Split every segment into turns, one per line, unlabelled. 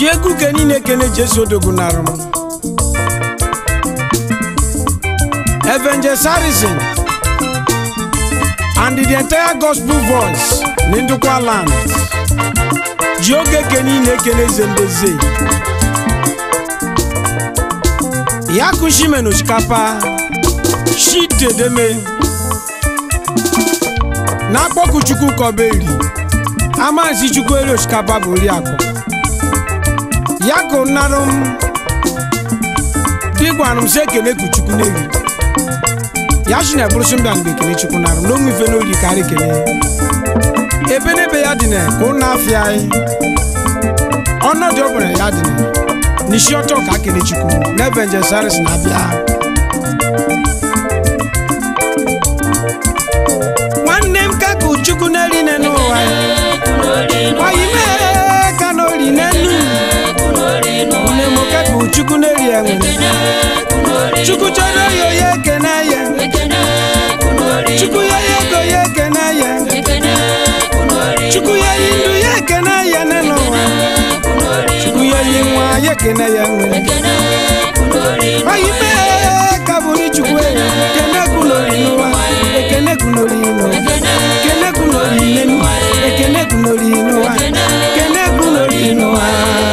ji egwu ke niile ekene jesu odogunarụ m Evangelist Harrison and the entire gospel voice n'Ndukwa land ji oge ke niile ekene zembeze ya kụshimen osikapa shitedeme na-akpọku chukwu kọberi amansi chukwu eri osikapa bụ nri akụ ya kụ narụ m dịgwanụ m si ekene ku chukwu n'eri ya shi na eburusi mbịa mgbe ekene chukwu narụ m n'onwe ife n'ori karị ekene ebe n'ebe ya dị na ka ụnụ afịa anyị ọnọdụ ọ bụla ya dị na n'isi ọtọ ka akene chukwu na Evangelist Harrison na-abịa nwanne m ka ka chukwu na-eri ne n'ụwa ya oyi mee ka na ori n'enu nne m ka ka chukwu na-eri enwe chukwu chọrọ ya onye ekene ya chukwu ya ya ego ya ekene ya chukwu ya yi ndụ ya ekene ya ne n'ụwa chukwu ya yi nwa ya ekene ya nwere oyi mee ka bụrụ chukwu ya ekene kwunori n'ụwa ekene kwunori n'ụwa ekene kwunori n'enu ekene kwunori n'ụwa ekene kwunori n'ụwa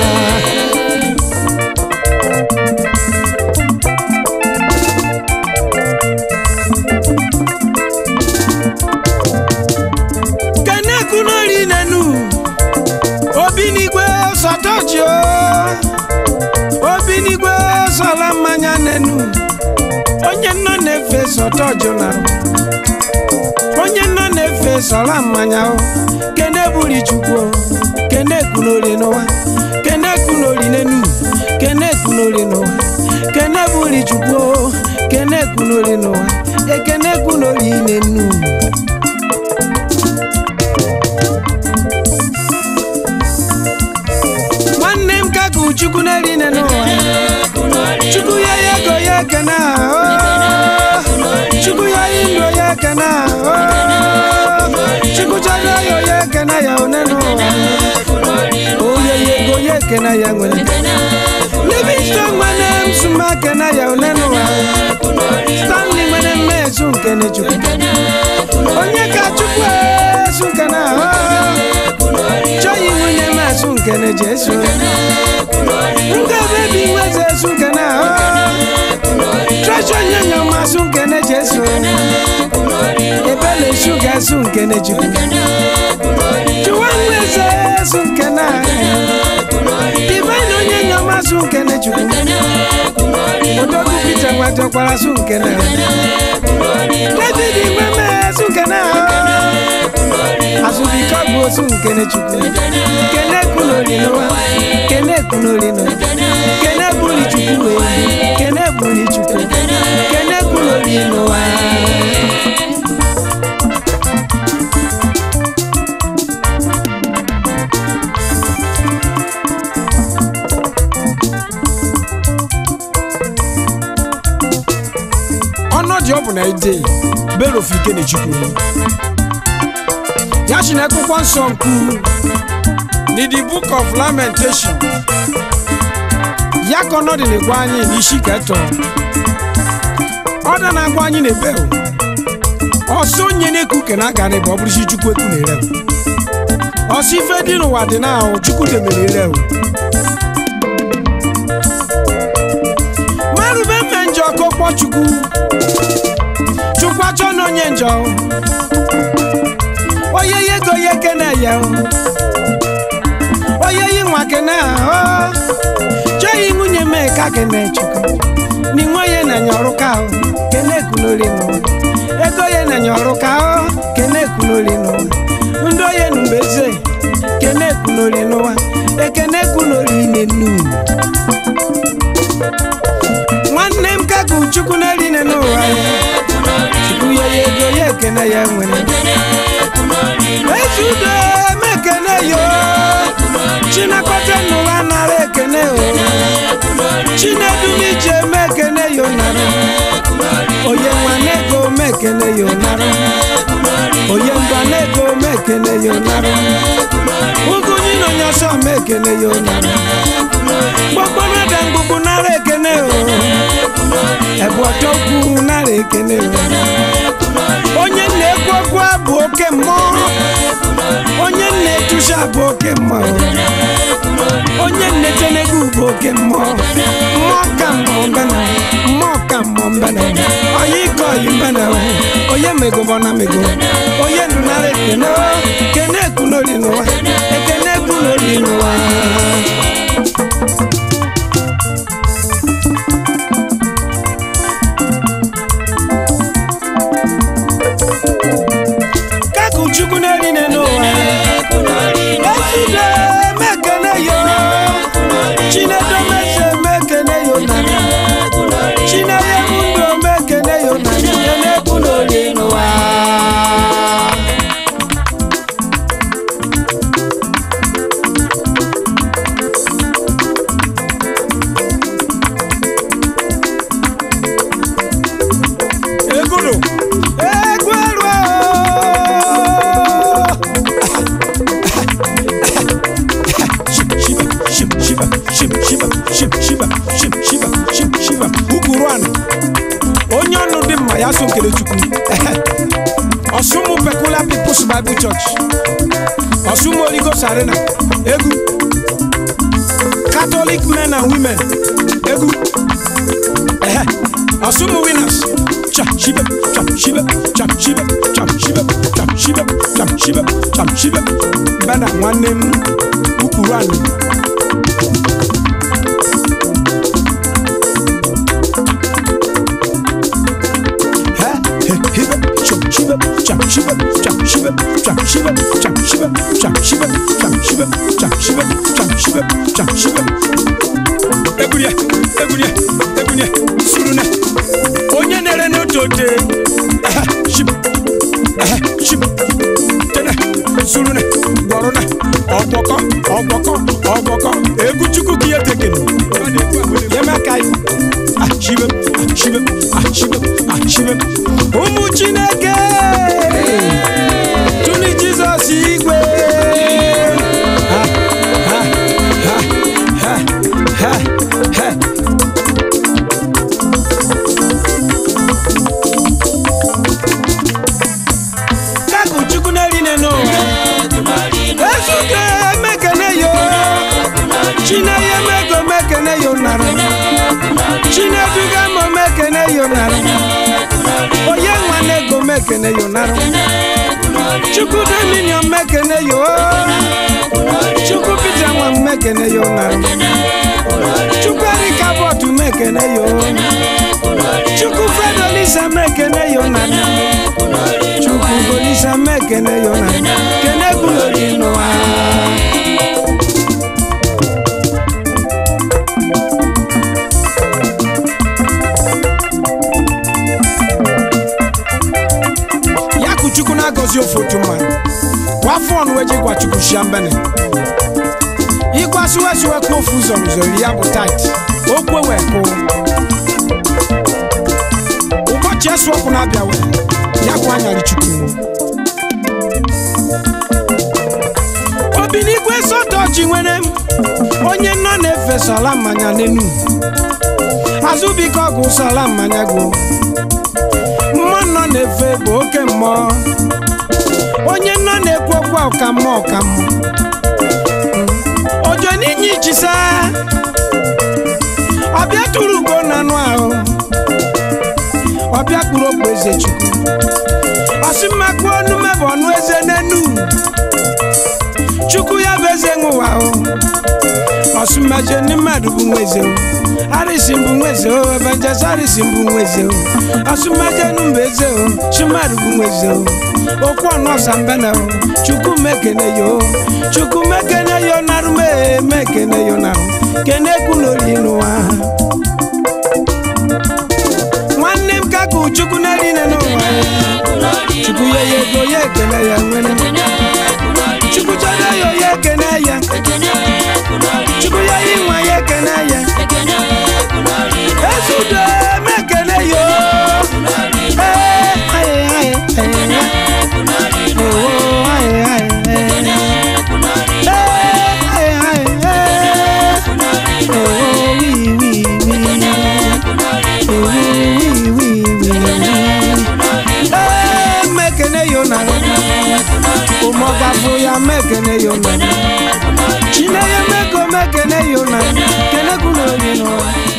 kene kwunori n'enu obi n'igwe sọtọchi obi n'igwe sọla mmanya n'enu onye nọ na-efe sọtọjụ na onye nọ na-efe sọla mmanya o kene buri chukwu o, kene kunori n'ụwa kene kunori n'enu kene kunori n'ụwa kene buri chukwu o, kene kunori n'ụwa ekene kunori n'enu nwanne m ka ka chukwu na-eri ne n'ụwa chukwu ya ya ego ya ekene ahụ chukwu ya yi ndụ ya ekene ahụ chukwu chọrọ ya ya ekene ya one n'ụwa onye ya ego ya ekene ya nwere livingston nwere nsụma ekene ya one n'ụwa stanley nwere mmezu nkene chukwu onye ka chukwu esu nkene ahụ chọghị nwunye masụ nkene jesu ngabe bi nweze esu nkene ahụ trọchọ nyanya masụ nkene jesu ebele shuga esu nkene chukwu chụwa nweze esu nkene ahụ divine onye nya masụ nkene chukwu odogwu pita nwatakwara su nkene david nweme esu nkene ahụ azụbike bụ osu nkene chukwu kene kunori n'ụwa kene kunori n'ụwa kene buri chukwu wee kene buri chukwu kene kunori n'ụwa ọnọdụ ọ bụ na ide berofu ikene chukwu ya si na akwụkwọ nsọ nkwu ni the book of lamentation ya ka ọnọdụ na-egwa anyị n'isi ketọ ọda na-agwa anyị na-ebe ọsọ onye na-eku ke na aga n'ebe ọ bụrụsi chukwu eku na-ere ọsọ ife dị n'ụwa dị na ahụ chukwu demere ere marube mme njọ ka ọkpọ chukwu chukwu achọ na onye njọ onye ye ego ye kene ya onye yi nwa kene ahụ chọghị nwunye mee ka kene chukwu ni nwa ye na nyọrụ ka ahụ kene kunori n'ụwa ego ye na nyọrụ ka ahụ kene kunori n'ụwa ndị onye nubeze kene kunori n'ụwa ekene kunori n'enu nwanne m ka ka chukwu na-eri ne n'ụwa chukwu ya ya ego ya ekene ya nwere ezudo mekene yo chinakọta n'ụwa nara ekene o chinedumije mekene yo nara oye nwanego mekene yo nara oye mbanego mekene yo nara ugunyi na onye ọsọ m ekene ya onara gbọgbọnada mgbugbu nara ekene o ebu ọtọkwu nara ekene o onye na-ekwu okwu abụ oke mmụọ onye na-etusi abụ oke mmụọ onye na-etenegwu bụ oke mmụọ mmụọ ka mmụọ mbana mmụọ ka mmụọ mbana onye ike oyi mbana onye megobo na mego onye ndụ nara ekene o kene ekwu n'oli n'ụwa ekene ekwu n'oli n'ụwa kakụ chukwu n'eline n'ụwa ezide mekene yo chinedo meze mekene yo nana chineye mundo mekene yo nana kene ekwu n'oli n'ụwa egulu egwelu shiba shiba shiba shiba shiba shiba shiba shiba shiba shiba ukuru anụ onye ọnụ dị mma ya so nkele chukwu ọsụmụ peculiar people's bible church ọsụmụ oligos arena egwu catholic men and women egwu Ehe. ọsụmụ winners cha shibe cha shibe cha shibe cha shibe cha shibe cha shibe cha shibe bana nwanne m ukuru anụ egwurie egwurie egwurie surune onye na-ere n'otu ote ehe, shib ehe, shib tene surune gwọrụna ọgbọkọ ọgbọkọ ọgbọkọ egwu chukwu ka ihe tekene yemeka iwu achibe achibe achibe achibe ụmụ chineke tụni jizọs igwe Ha, ha, ha, ha, ha, ha. kakụ chukwu na-erine n'ụwa ezuke mekene yo chineye mego mekene yo nara chineduga mo mekene yo nara onye nwane ego mekene yo nara chukwu dominion mekene yo chukwu peter nwa mekene yo nara chukwu erika bọtụ mekene yo chukwu fedolisa mekene yo nara chukwu golisa mekene yo nara kene gulori n'ụwa ya kụ chukwu na-agọzi ofe otu mmadụ wafọ ọnụ eji gwa chukwu shia mbene ịgwasiwesiwekwa ofu ụzọ n'ụzọ ya bụ tait okwu wee kụ ụbọchị esu ọkụ na-abịa wee ya kwa anyarị chukwu obi n'igwe sọtọchi nwere m onye nọ na-efe sala mmanya n'enu azụbike ọgwụ sala mmanya gwuo mmụọ nọ na-efe bụ oke mmụọ onye nọ na-ekwu okwu ọka mmụọ ọka mmụọ ojo n'inye ichisa ọbịa tụrụ ugo na anụ ahụ ọbịa kpụrụ okpu eze chukwu ọsịmmakụ ọnụ mebụ ọnụ eze n'enu chukwu ya bụ eze nwụwa o ọsụmaje ndị mmadụ bụ nwa eze o arịsị mbụ nwa eze o evangelist arịsị mbụ nwa eze o ọsụmaje nụ mbụ eze o chi mmadụ bụ nwa eze o okwu ọnụ ọsa mbana o chukwu mekene yo chukwu mekene yo narụ mee mekene yo narụ kene ekwu n'oli n'ụwa nwanne m ka kụ chukwu na-erine n'ụwa chukwu ya ya ego ya ekele ya nwere chukwu chọrọ ya ya ekene ya chukwu ya ya ịnwa ya ekene ya ezudo mekene yo Ee, aye, aye, aye. Oh, aye, aye, aye. Ee, ma ọ gafụ ya mekene ya ụna chinenye meko mekene ya ụna kenekwu n'ori n'ụwa